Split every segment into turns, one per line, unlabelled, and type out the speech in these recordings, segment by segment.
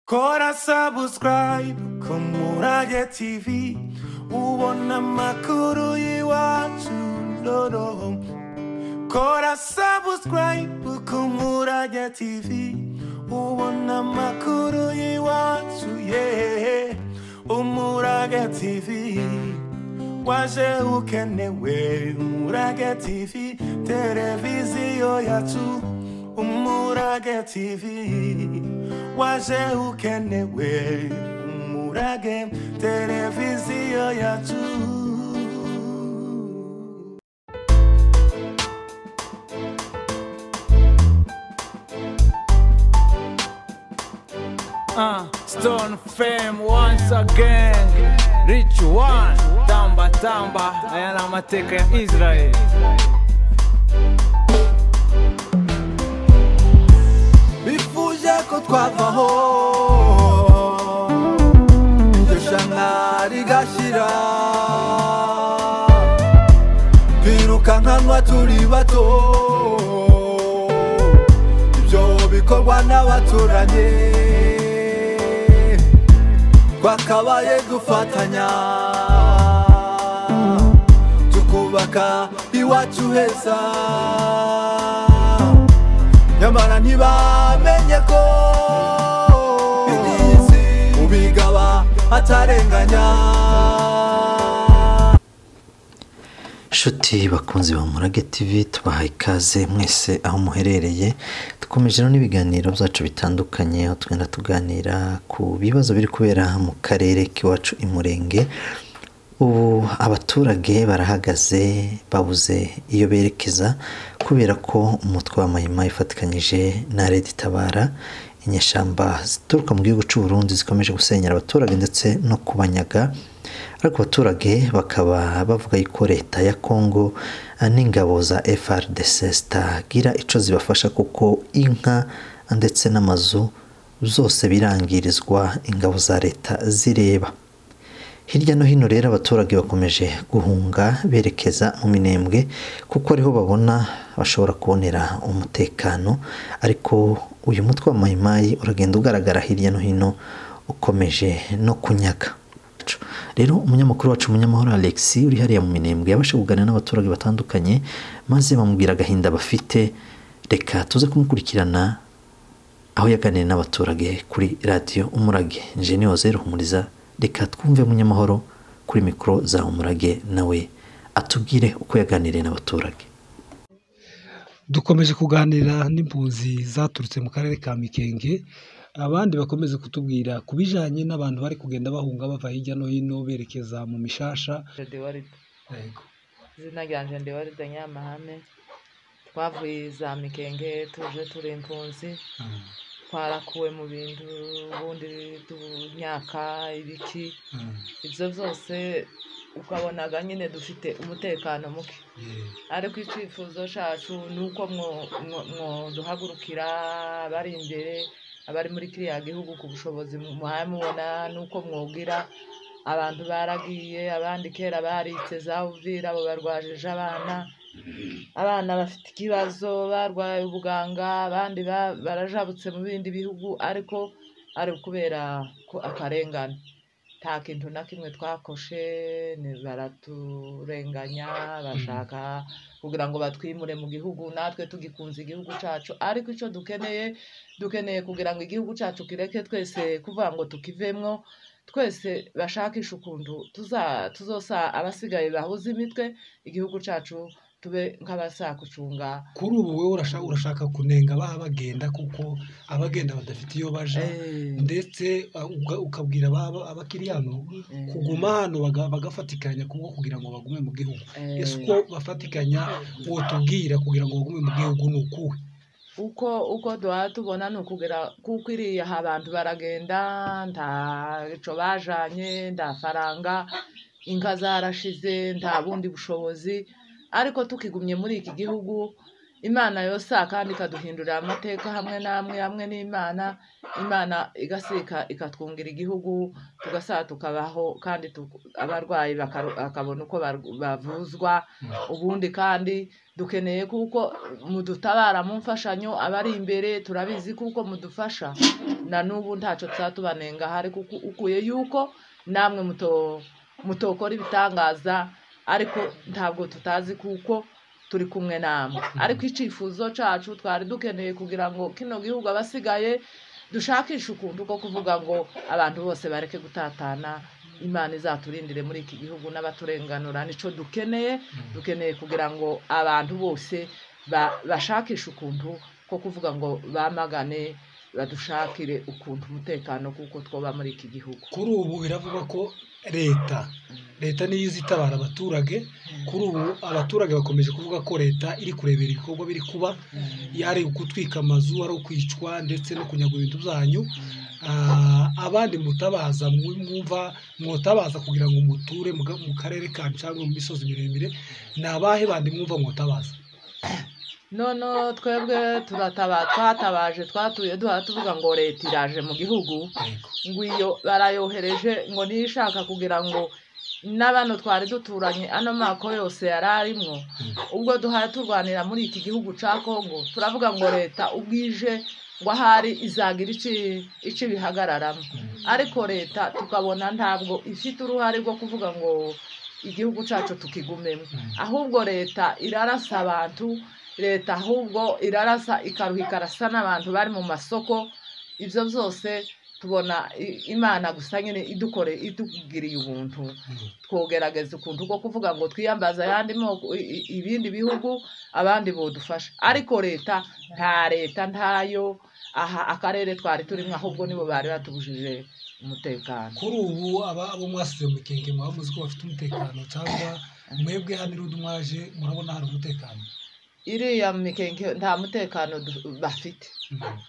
Kora subscribe ku Murage TV ubona amakuru y'iwacu noneho Kora subscribe ku Murage TV ubona amakuru y'iwacu yehe Umurage TV waje ukenewe Umurage TV televiziyo yacu Umurage TV waje ukenewe umurage televiziyo yacu
Uh, Stone Fame once again Rich One Tamba Tamba Aya ni amateka ya Israel
bifuje ko twavaho iryo shana rigashira twirukankanwa turi bato ibyo bikorwa n'abaturanyi twakabaye dufatanya tukubaka iwacu heza nyamara ntibamenye ko iby'isi ubigaba atarenganya
Nshuti bakunzi ba Murage TV tubahaye ikaze mwese aho muherereye dukomeje rero n'ibiganiro byacu bitandukanye aho tugenda tuganira ku bibazo biri kubera mu karere k'iwacu i Murenge ubu abaturage barahagaze babuze iyo berekeza kubera ko umutwe wa Mahima ifatikanyije na Leta itabara inyeshyamba zituruka mu gihugu cy'u Burundi zikomeje gusenyera abaturage ndetse no kubanyaga ariko abaturage bakaba bavuga yuko leta ya kongo eh, n'ingabo za FRDC zitagira ico zibafasha kuko inka ndetse n'amazu zose birangirizwa ingabo za leta zireba hirya no hino rero abaturage bakomeje guhunga berekeza mu minembwe kuko ariho babona bashobora kubonera umutekano ariko uyu mutwe wa mayimayi uragenda ugaragara hirya no hino ukomeje no kunyaga rero umunyamakuru wacu umunyamahoro alex uri hariya mu minembwe yabashe kuganira n'abaturage batandukanye maze bamubwira agahinda bafite reka tuze kumukurikirana aho yaganiriye n'abaturage kuri radiyo umurage jeniyose ruhumuriza reka twumve munyamahoro kuri mikoro za umurage nawe atubwire uko yaganiriye n'abaturage
dukomeje kuganira n'impunzi zaturutse mu karere ka Mikenge abandi bakomeze kutubwira ku bijyanye n'abantu bari kugenda bahunga bava hirya no hino berekeza mu mishasha
Dewaride izina ryanje Dewaride Nyamahame twavuye za Mikenge tuje turi impunzi twarakuwe mu bintu ubundi imyaka ibiki ibyo byose ukabonaga nyine dufite umutekano muke ariko icyifuzo cyacu ni uko mwo- mwo- mwoduhagurukira abari imbere abari muri kiriya gihugu ku bushobozi muhaye mubona ni uko mwugira abantu baragiye abandi kera baritse za uvira abo barwajije abana abana bafite ikibazo barwaye ubuganga abandi ba- barajabutse mu bindi bihugu ariko ari ukubera ko akarengane nta kintu na kimwe twakoshe ni- baraturenganya bashaka kugira ngo batwimure mu gihugu natwe tugikunze igihugu cyacu ariko icyo dukeneye dukeneye kugira ngo igihugu cyacu kireke twese kuvuga ngo tukivemwo twese bashakishe ukuntu tuza- tuzosa abasigaye bahuze imitwe igihugu cyacu tube nk'abasakucunga
kuri ubu wowe urashaka, urashaka kunenga abaha bagenda kuko abagenda badafite iyo baja ndetse uh, uga- ukabwira ababa- abakiri hano kuguma hano baga- bagafatikanya kubwo kugira ngo bagume mu gihugu ese uko bafatikanya wotubwira kugira ngo bagume mu gihugu ni ukuhe
uko uko duhora tubona ni ukugera kuko iriya aha abantu baragenda nta ico bajanye nta faranga inka zarashize nta bundi bushobozi ariko tukigumye muri iki gihugu imana yose kandi ikaduhindurira amateka hamwe n'amwe hamwe n'imana imana igasika ikatwungira igihugu tugasaba tukabaho kandi tuku- abarwayi bakaru- bakabona uko baru- bavuzwa ubundi kandi dukeneye kuko mudutabara mu mfashanyo abari imbere turabizi kuko mudufasha na n'ubu ntacyo tuba hari kuko ukuye yuko namwe muto mutokora ibitangaza ariko ntabwo tutazi kuko turi kumwe namwe ariko icyifuzo cyacu twari dukeneye kugira ngo kino gihugu abasigaye dushakishe ukuntu ko kuvuga ngo abantu bose bareke gutatana imana izaturindire muri iki gihugu n'abaturenganura nicyo dukeneye dukeneye kugira ngo abantu bose bashakishe ukuntu ko kuvuga ngo bamagane badushakire ukuntu umutekano kuko twoba muri iki gihugu
kuri ubu biravugwa ko leta leta niyo izi itabara abaturage kuri ubu abaturage bakomeje kuvuga ko leta iri kurebera ibikorwa biri kuba ari gutwika amazu ari ukwicwa ndetse no kunyagura ibintu byanyu abandi mutabaza mwumva mwutabaza kugira ngo muture mu karere ka cyangwa mu misozi miremire ni abahe bandi mwumva mwutabaza
none twebwe twatabaje twatuye duhora tuvuga ngo leta iraje mu gihugu ngo iyo barayohereje ngo niyo ishaka kugira ngo n'abano twari duturanye ano mako yose yari arimo ubwo duhora turwanira muri iki gihugu cya kongo turavuga ngo leta ubwije ngo ahari izagira icyo ibihagararamo ariko leta tukabona ntabwo ifite uruhare rwo kuvuga ngo igihugu cyacu tukigumemo ahubwo leta irarasa abantu leta ahubwo irarasa ikaruha ikarasa n'abantu bari mu masoko ibyo byose tubona imana gusa nyine idukore itugiriye ubuntu twogerageza ukuntu ko kuvuga ngo twiyambaze ayandi moko ibindi bihugu abandi bodufasha ariko leta nta leta ntayo aha akarere twari turimo ahubwo nibo bari batubujije umutekano
kuri ubu aba abo mwasize mu kingi mwaba muzi ko bafite umutekano cyangwa mwebwe hano irudi mwaje murabona hari umutekano
iriya mikeke nta mutekano bafite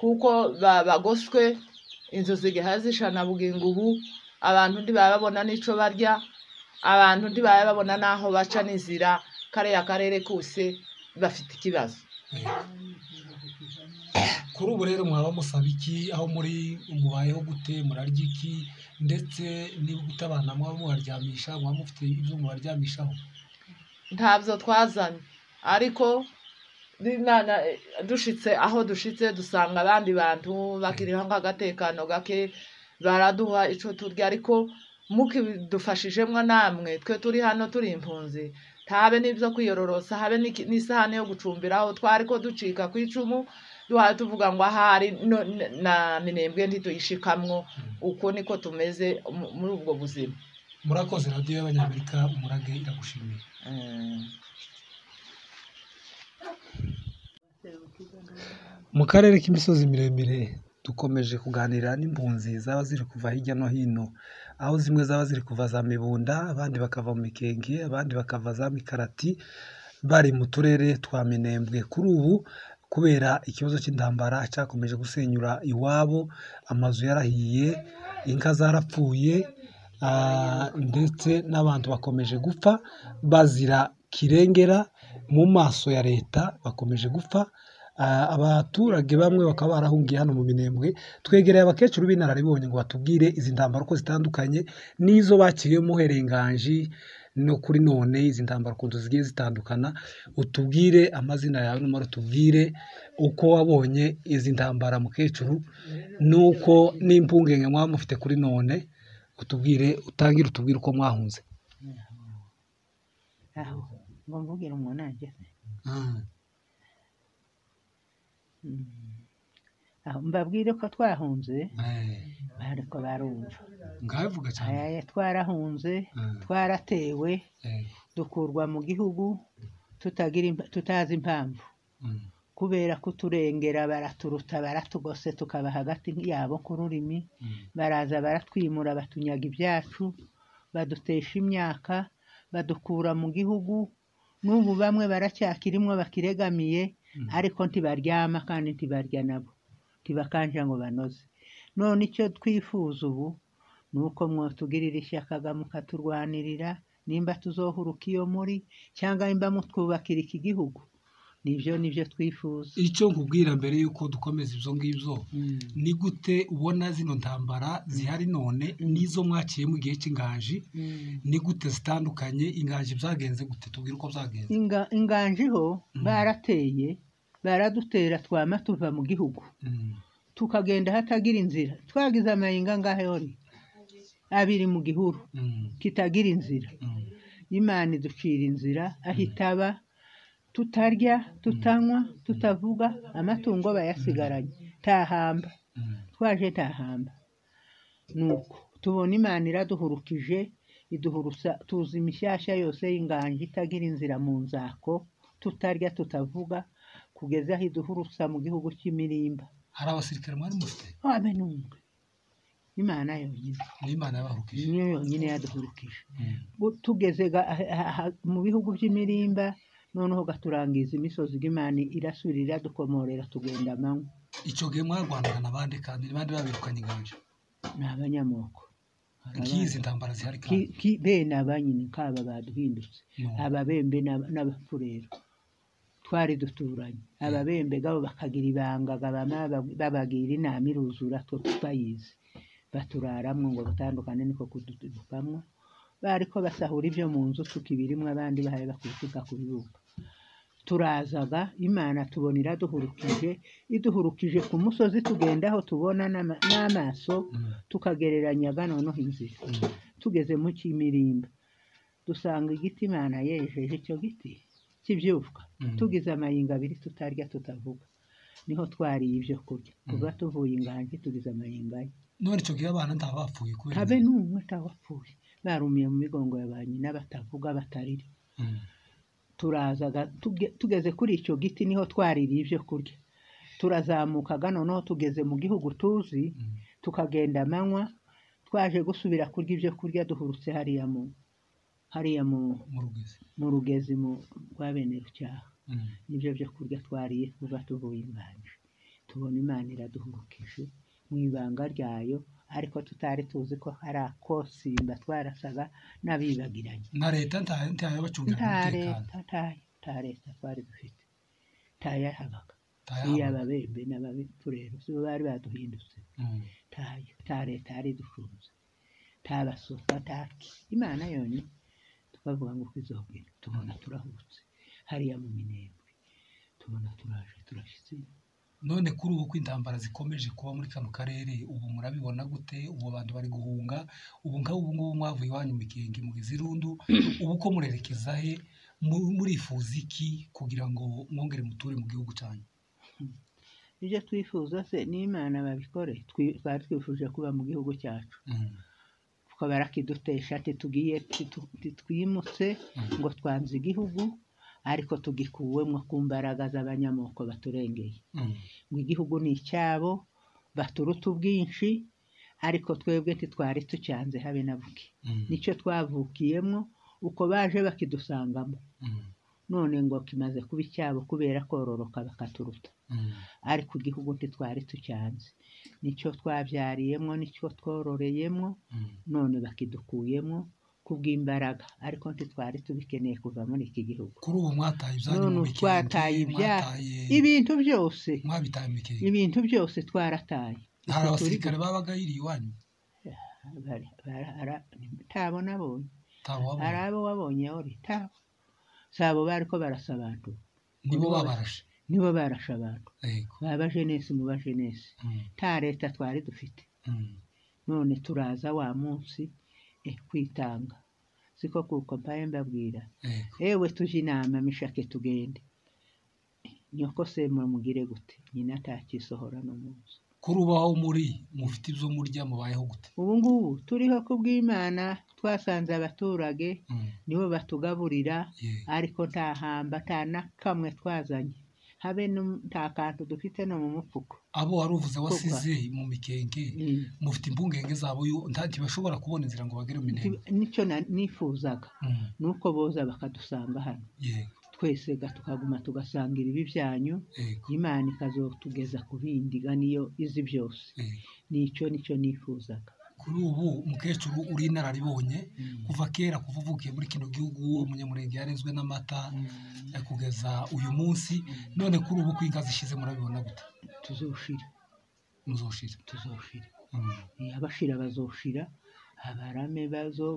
kuko bagoswe inzu zigaha zishana bugingo ubu abantu ntibababona n'icyo barya abantu ntibababona n'aho baca n'inzira kariya karere kose bafite ikibazo
kuri ubu rero mwaba musaba iki aho muri mubayeho gute murarya iki ndetse niba utabana mwaba mubaryamisha mwaba mufite ibyo mubaryamishaho
ntabyo twazanye ariko dushitse aho dushitse dusanga abandi bantu bakiriho nk'agatekano gake baraduha icyo turya ariko mukidufashijemo namwe twe turi hano turi impunzi ntabe n'ibyo kwiyororosa habe n'isahane yo gucumbiraho twari ko ducika ku icumu duhaye tuvuga ngo ahari na minembwe ntituyishikamwo uko niko tumeze muri ubwo buzima
murakoze radiyo y'abanyamerika murage iragushimiye mu karere k'imisozi miremire dukomeje kuganira n'impunzi zaba ziri kuva hirya no hino aho zimwe zaba ziri kuva za mibunda abandi bakava mu mikenge abandi bakava za mikarati bari mu turere twa minembwe kuri ubu kubera ikibazo cy'intambara cyakomeje gusenyura iwabo amazu yarahiye inka zarapfuye ndetse n'abantu bakomeje gupfa bazira kirengera mu maso ya leta bakomeje gupfa abaturage bamwe bakaba barahungiye hano mu minembwe twegereye abakecuru b'inararibonye ngo batubwire izi ndambaro uko zitandukanye n'izo bakiriyemo herenganji no kuri none izi ndambaro ukuntu zigiye zitandukana utubwire amazina yawe n'umara utubwire uko wabonye izi ndambara mukecuru n'uko n'impungenge mwaba mufite kuri none utubwire utangire utubwire uko mwahunze
ngo mvugire umuntu ageze mbabwire ko twahunze ariko barumva
ngabivuga cyane
twarahunze twaratewe dukurwa mu gihugu tutazi impamvu kubera kuturengera baraturuta baratugose tukaba hagati yabo ku rurimi baraza baratwimura batunyaga ibyacu badutesha imyaka badukura mu gihugu n'ubu bamwe baracyakirimwo bakiregamiye ariko ntibaryama kandi ntibarya nabo ntibakanja ngo banoze none icyo twifuza ubu ni uko mwotugirira ishyaka mukaturwanirira nimba tuzohuruka iyo muri cyangwa nimba mutwubakira iki gihugu nibyo nibyo twifuza
icyo nkubwira mbere y'uko dukomeza ibyo ngibyo ni gute ubona zino ntambara zihari none n'izo mwaciye mu gihe cy'inganji ni gute zitandukanye inganji byagenze gute tubwire uko byagenze
inganji ho barateye baradutera twama tuva mu gihugu tukagenda hatagira inzira twagize amayenga ngahe yone abiri mu gihuru kitagira inzira imana iducira inzira aho itaba tutarya tutanywa tutavuga amatungo bayasigaranye tahamba twaje tahamba nuko tubona imana iraduhurukije iduhurusa tuzi imishyashya yose y'inganji itagira inzira mu nzako tutarya tutavuga kugeza aho iduhurusa mu gihugu cy'imirimba
hari abasirikare mwari mufite
wabe n'umwe imana yonyine
ni imana yabahurukije
niyo yonyine yaduhurukije Bu- tugeze ga- aha- aha- mu bihugu by'imirimba noneho gaturangiza imisozi imana irasubira iradukomorera tugenda amanywa
icyo gihe mwarwanaga n'abandi kandi n'abandi babirukanye inganje
ni abanyamoko
nk'izi ntambara zihari kandi
Ki- ki- bene abanyine kaba baduhindutse
No.
ababembe n'aba- n'abafurero twari duturanye ababembe gabo bakagira ibanga gabama bab- babagira inama iruzura twe tutayizi baturaramwo ngo batandukane niko kudutukamwo bariko basahura ibyo mu nzu suka ibirimo abandi bahaye bakubituka ku bibuga turazaga imana tubona iraduhurukije iduhurukije ku musozi tugendaho tubona n'ama- n'amaso tukagereranyaga noneho inzira tugeze mu cy'imirimba dusanga igiti imana yejeje icyo giti cy'ibyuvuka
Mm.
tugize amayinga abiri tutarya tutavuga niho twariye ibyo kurya kuva tuvuye inganji tugize amayinga ane
none icyo gihe abana ntabapfuye kubera
habe n'umwe atawapfuye barumiye mu migongo ya ba nyina batavuga batarira
Mm.
turazaga tuge- tugeze kuri icyo giti niho twaririye ibyo kurya turazamukaga noneho tugeze mu gihugu tuzi tukagenda amanywa twaje gusubira kurya ibyo kurya duhurutse hariya mu hariya mu
mu rugezi
mu rugezi mu rwa bene rucyaha
Mm.
nibyo byo kurya twariye kuva tuvuye imbanje tubona imana iraduhurukije mu ibanga ryayo ariko tutari tuzi ko hari akosimba twarasaga n'abibagiranye
na leta nta- ntayabacungira
nta
umutekano
leta ntayo nta leta twari dufite ntayahabaga
ntayahabwa
iy'ababembe n'ababipfurero si bo bari baduhindutse
Mm.
ntayo nta leta yari idufunze nta basohoka nta ki imana yonyine tukavuga ngo kwizogera tubona turahubutse hariya mu minembwe tubona turaje turashyitsi
none kuri ubu ko intambara zikomeje kuba muri kano karere ubu murabibona gute ubu abantu bari guhunga ubu nk'aho ubu ngubu mwavuye iwanyu mu Gihenge mu Izirundu ubu ko murerekeza he Mu- murifuza iki kugira ngo mwongere muture mu gihugu cyanyu
ibyo twifuza se n'imana babikore twi- twari twifuje kuba mu gihugu cyacu
Mm.
kuko barakidutesha titugiye titu- titwimutse ngo twanze igihugu ariko tugikuwemo ku mbaraga z'abanyamoko baturengeye
Mm.
ngo igihugu ni icyabo baturuta ubwinshi ariko twebwe ntitwari tucyanze habe na buke
Mm.
nicyo twavukiyemo uko baje bakidusangamo
Mm.
none ngo kimaze kuba icyabo kubera kororoka bakaturuta
Mm.
ariko igihugu ntitwari tucyanze nicyo twabyariyemo nicyo twororeyemo
Mm.
none bakidukuyemo kubw'imbaraga ariko ntitwari tubikeneye kuva muri iki gihugu
kuri ubu mwataye ibyanyu
none
mu
ubu
Gihenge,
twataye ibyaha
mwataye
ibintu byose
mwabitaye mu Gihenge.
ibintu byose twarataye
hari
Uko turi
abasirikare babaga hiriya iwanyu
bari- bara- ara- ntabo nabonye hari
ntabwo
abo wabonye uri tabo si abo bari ko barasa abantu
nibo babarashe
nibo barashe abantu
yego
ba bajenesi mu bajenesi
Mm.
nta leta twari dufite
Mm.
none turaza wa munsi eh, kwitanga siko kuko mpaye mbabwira
yego
ewe tuje inama mishake tugende nyoko se mumugire gute nyina atakisohora no munsi
kuri ubu aho muri mufite ibyo murya mubayeho gute
ubu ngubu turiho kubw'imana twasanze abaturage
Mm.
nibo batugaburira
Yego.
ariko nta hamba nta na kamwe twazanye habe n'um- nta kantu dufite no mu mufuko
abo wari uvuze wasize mu mikenge
Mm.
mufite impungenge zabo yo- nta- ntibashobora kubona inzira ngo bagere mu ntego
Nti- nicyo na- nifuzaga nuko boza bakadusanga hano
yego
twese ga- tukaguma tugasangira ibi byanyu
yego
imana ikazotugeza ku bindi ga niyo izi byose
yego.
nicyo nicyo nifuzaga
kuri ubu mukecuru uri inararibonye kuva kera kuva uvukiye muri kino gihugu umunyamurenge yarezwe n'amata eh, kugeza uyu munsi none kuri ubu ko inka zishize murabibona gute
tuzoshira
muzoshira
tuzoshira
Mm.
abashira bazoshira abarame bazo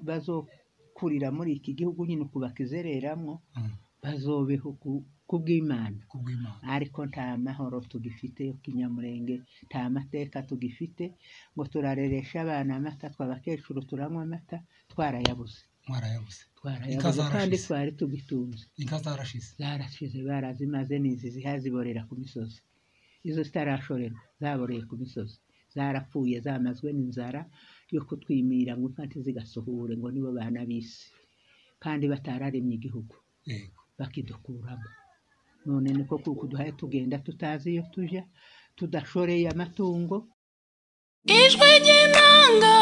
bazokurira muri iki gihugu nyine uku bakizereramwo
Mm.
bazobeho ku ku bw'imana
ku bw'imana
ariko nta mahoro tugifite yo kinyamurenge nta mateka tugifite ngo turareresha abana amata tw'abakecuru turanywa amata twarayabuze
mwarayabuze
twarayabuze
Inka
kandi
zarashize.
twari tugitunze
inka zarashize
zarashize barazimaze n'izi zihaziborera ku misozi izo zitarashorerwa zaboreye ku misozi zarapfuye zamazwe n'inzara yo kutwimira ngo impfa ntizigasuhure ngo nibo bana b'isi kandi batararemye igihugu
yego
bakidukuramo none niko kuko duhaye tugenda tutazi iyo tujya tudashoreye amatungo
Ijwi ry'inanga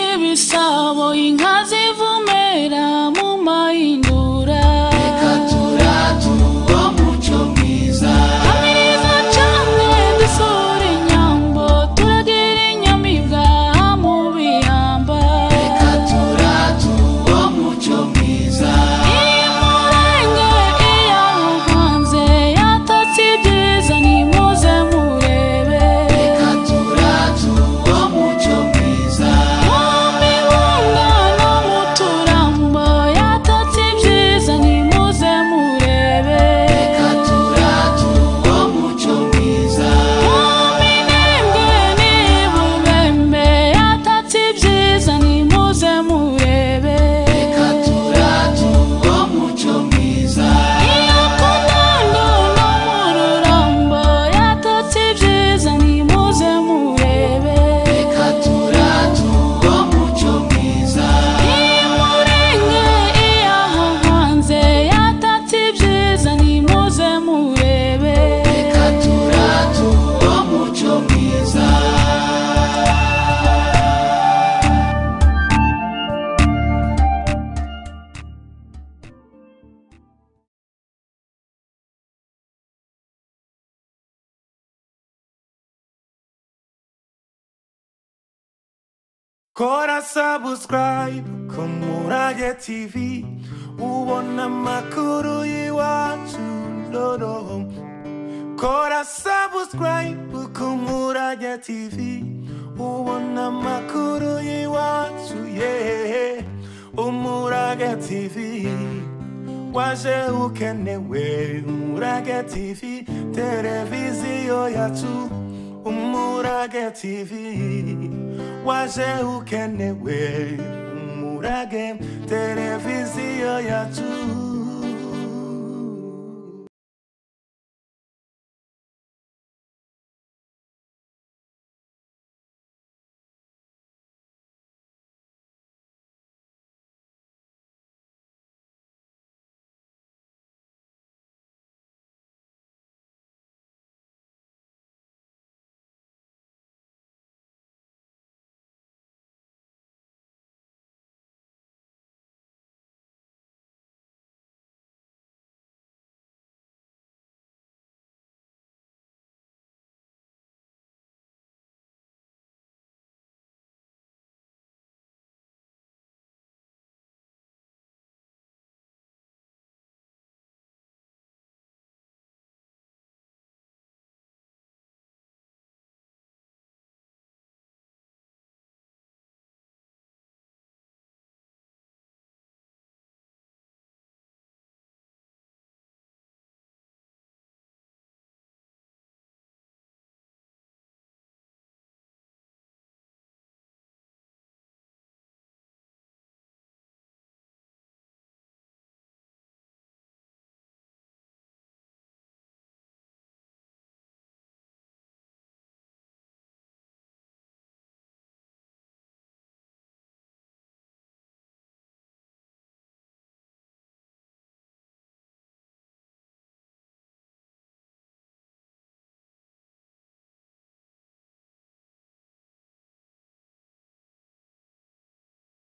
n'iry'ibisabo inka zivumera mu mahindura Reka turature uwo muco mwiza Hamiriza cane dusohora inyambo Turagira inyamibwa mu bihamba Reka turature uwo muco mwiza Iri murenge iyaho hanze yatatse ibyiza nimuze murebe Reka Mwami w'umwana w'umuturamba yatatse ibyiza nimuze murebe Mwami n'imbwe n'ibubembe yatatse ibyiza nimuze murebe Iyo ku ndondo no mu rurambo yatatse ibyiza nimuze murebe Iyi murenge iyaha hanze yatatse ibyiza nimuze murebe
kora sabusikarayibe ku murage tivi ubona amakuru y'iwacu noneho kora sabusikarayibe ku murage tivi ubona amakuru y'iwacu yehehe umurage tivi waje ukenewe umurage tivi televiziyo yacu umurage tivi waje ukenewe umurage televiziyo yacu